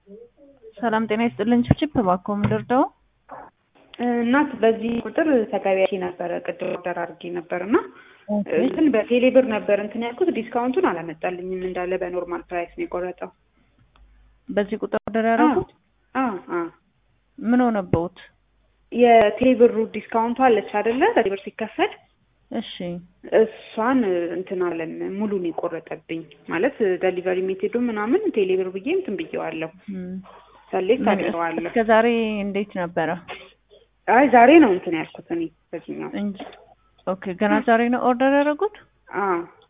ሰላም ጤና ይስጥልኝ። ችፕ እባክዎ ምን ልርዳው? እናት በዚህ ቁጥር ተገቢያቼ ነበረ ቅድም ኦርደር አድርጌ ነበር እና እንትን በቴሌ ብር ነበር እንትን ያልኩት ዲስካውንቱን አላመጣልኝም እንዳለ በኖርማል ፕራይስ ነው የቆረጠው። በዚህ ቁጥር ኦርደር ያደረጉት አ አ ምን ሆነበውት? የቴሌ ብሩ ዲስካውንቱ አለች አይደለ? ቴሌ ብር ሲከፈል እሺ እሷን እንትን አለን ሙሉን የቆረጠብኝ ማለት ደሊቨሪ ሜቴዱ ምናምን ቴሌ ብር ብዬ እንትን ብዬዋለሁ ሰሌክት አድርገዋለሁ። እስከ ዛሬ እንዴት ነበረ? አይ ዛሬ ነው እንትን ያልኩት እኔ በዚህኛው እንጂ ኦኬ፣ ገና ዛሬ ነው ኦርደር ያደረጉት? አ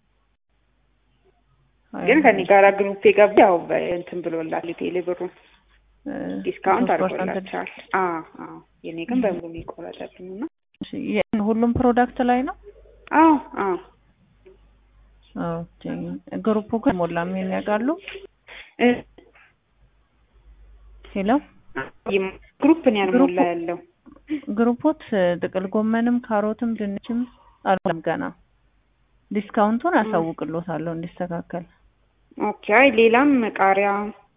ግን ከኔ ጋር ግሩፕ የገባ ያው እንትን ብሎላል ቴሌ ብሩ ዲስካውንት አድርጎላቸዋል። አ አ የኔ ግን በሙሉ ነው የቆረጠብኝ እና ሁሉም ፕሮዳክት ላይ ነው? አዎ አዎ ኦኬ። ግሩፑ ግን ሞላም ይሄን ያውቃሉ? ሄሎ ግሩፕ ነው ያልሞላ ያለው። ግሩፖት ጥቅል ጎመንም ካሮትም ድንችም አልሞላም ገና። ዲስካውንቱን አሳውቅሎታለሁ እንዲስተካከል። ኦኬ። አይ ሌላም ቃሪያ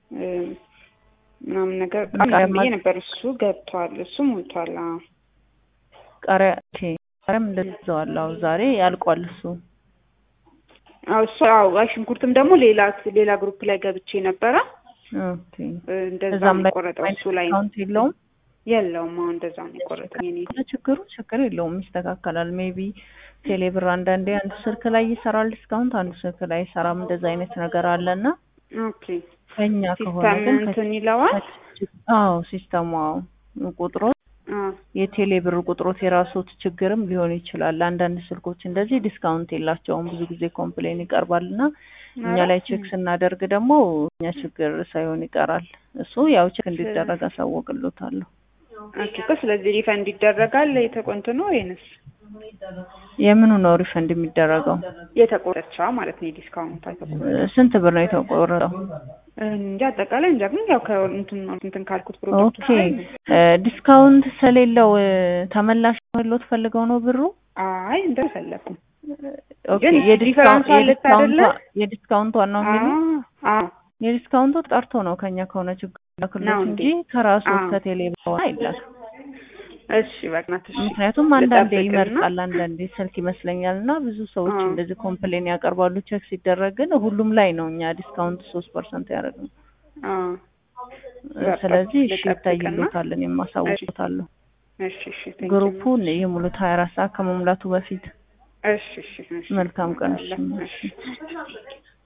ምናምን ነገር ቃሪያ ብዬ ነበር። እሱ ገብቷል፣ እሱ ሞልቷል። አዎ ቃሪያ ኦኬ። ቃሪያም እንደዛዋለሁ ዛሬ ያልቋል እሱ። አዎ እሱ አዎ። አይ ሽንኩርትም ደግሞ ሌላ ሌላ ግሩፕ ላይ ገብቼ ነበረ። ኦኬ። እንደዛ እዛም ነው ላይ የቆረጠው እሱ ላይ ዲስካውንት የለውም? የለውም። አሁን እንደዛ ነው የቆረጠኝ እኔ ችግሩ ችግር የለውም ይስተካከላል። ሜቢ ቴሌብር አንዳንዴ አንዱ ስልክ ላይ ይሰራል ዲስካውንት፣ አንዱ ስልክ ላይ ይሰራም። እንደዛ አይነት ነገር አለና ኦኬ። ከኛ ከሆነ ሲስተም ግን እንትን ይለዋል። አዎ ሲስተሙ አዎ ቁጥሮ አ የቴሌ ብር ቁጥሮት የራሶት ችግርም ሊሆን ይችላል። አንዳንድ ስልኮች እንደዚህ ዲስካውንት የላቸውም ብዙ ጊዜ ኮምፕሌን ይቀርባል እና እኛ ላይ ቼክ ስናደርግ ደግሞ እኛ ችግር ሳይሆን ይቀራል። እሱ ያው ቼክ እንዲደረግ አሳወቅሎታለሁ። ኦኬ እኮ ስለዚህ ሪፈንድ ይደረጋል የተቆንት ነው ወይንስ የምኑ ነው ሪፈንድ የሚደረገው? የተቆረጠችዋ ማለት ነው የዲስካውንቷ የተቆረጠ ስንት ብር ነው የተቆረጠው? እንጂ አጠቃላይ እንጃ ግን ያው ከእንትን እንትን ካልኩት ፕሮዳክቱ ኦኬ ዲስካውንት ስለሌለው ተመላሽ ሎት ፈልገው ነው ብሩ? አይ እንደፈለኩም ኦኬ ግን ዲፈረንስ አለች አይደለ? የዲስካውንት ዋናው የሚሉ አዎ የዲስካውንቱ ጠርቶ ነው ከኛ ከሆነ ችግር ክሎት ነው እንጂ እንዴ? ከራሱ አዎ። ከቴሌ በኋላ አይላክም። እሺ በቅናትሽ ምክንያቱም አንዳንዴ ልጠብቅና- ይመርጣል፣ አንዳንዴ ስልክ ይመስለኛል እና ብዙ ሰዎች አዎ። እንደዚህ ኮምፕሌን ያቀርባሉ። ቼክ ሲደረግ ግን ሁሉም ላይ ነው እኛ ዲስካውንት ሶስት ፐርሰንት ያደረግነው። አዎ በቃ ስለዚህ እሺ ልጠብቅና- ይታይሎታል፣ እኔም አሳውቅሎታለሁ። እሺ እሺ thank you. ግሩፑን የሙሉት ሀያ አራት ሰዓት ከመሙላቱ በፊት እሺ እሺ እሺ መልካም ቀን። እሺ